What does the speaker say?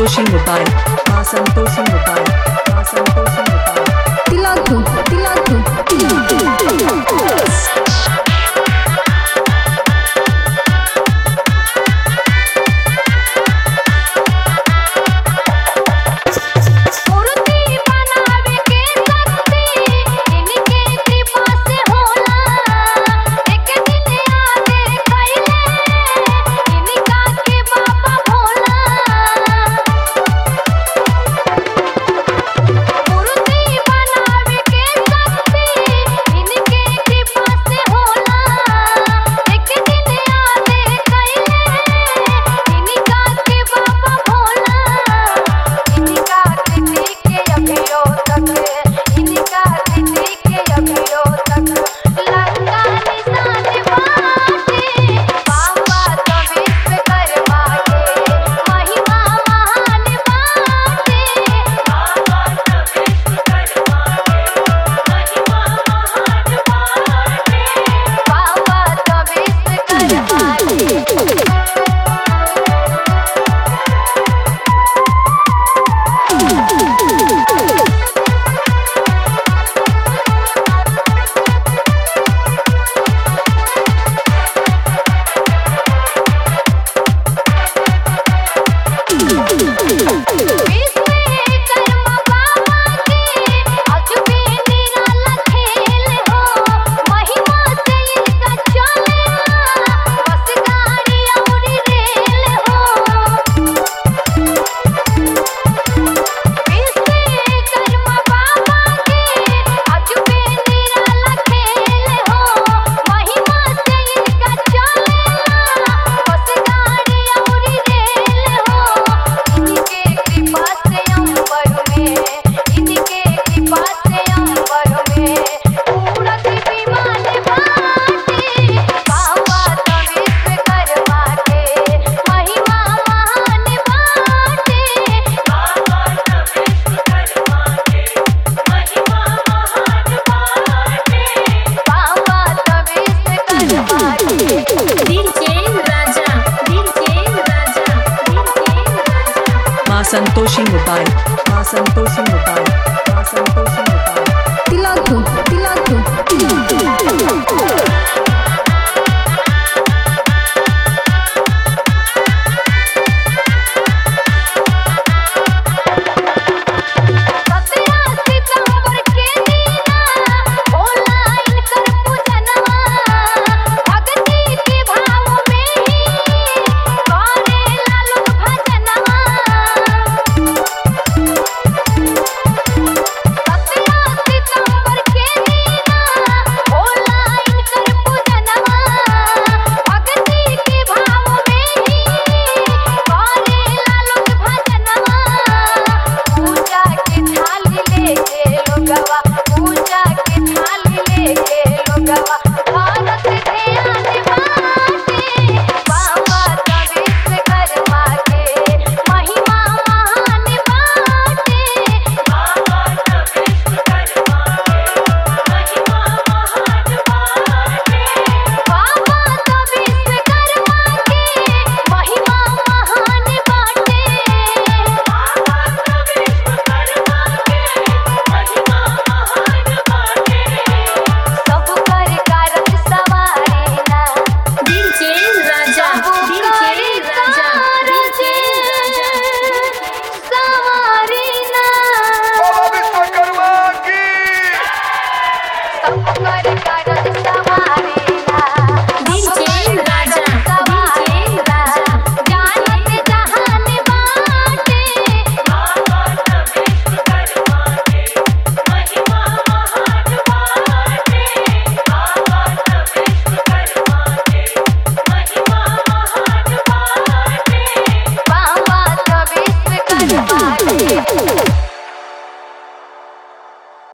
संतोषी mobile माँ Santoshi mobile माँ Santoshi mobile तिलाकू तिलाकू मूर्ति बनावे के शक्ति इनके कृपा से होला एक दिन आगे खैले इनका के बाबा भोला मूर्ति बनावे के शक्ति इनके कृपा से होला एक दिन आगे खैले इनका के बाबा भोला इनका कृति के अभियो तक इनका कृति के अभियो तक लंका निशान बाटे बाबा तो विश्वकर्मा के महिमा महान बाटे बाबा तो विश्वकर्मा के महिमा महान बाटे बाबा तो विश्वकर्मा के विश्वकर्मा बाबा के अजूबे निराला खेल हो महिमा से इनका चलेला बस गाड़ी और रेल हो विश्वकर्मा बाबा के अजूबे निराला खेल हो महिमा से इनका चलेला बस गाड़ी और रेल हो इनके कृपा से अंबर में इनके कृपा से अंबर में उड़त विमान बाटे बाबा तो विश्वकर्मा के महिमा महान बाटे बाबा तो विश्वकर्मा के महिमा महान बाटे बाबा तो विश्वकर्मा के DJ Raja DJ Raja DJ Raja माँ संतोषी मोबाइल माँ संतोषी मोबाइल माँ संतोषी मोबाइल तिलाकू तिलाकू सत्रह सितंबर के दीना ऑनलाइन कर पूजनवा भक्ति के भाव में ही करे लालू भजनवा सत्रह सितंबर के दीना ऑनलाइन कर पूजनवा भक्ति के भाव में ही करे लालू भजनवा पूजा के थाली लेके लोगवा पूजा के थाली लेके लोगवा भारत ध्यान बाटे बाबा तो विश्वकर्मा के महिमा महान बाटे बाबा तो विश्वकर्मा के महिमा महान बाटे बाबा तो विश्वकर्मा के महिमा महान बाटे बाबा तो विश्वकर्मा के महिमा महान बाटे सब कर कारज सवारे ना DJ Raja DJ Raja DJ सवारे ना बाबा विश्वकर्मा की सब कर कारज सवारे ना डीजे राजा डीजे राजा जानत जहान बाटे बाबा तो विश्वकर्मा के महिमा महान बाटे बाबा तो विश्वकर्मा के महिमा महान बाटे बाबा तो विश्वकर्मा के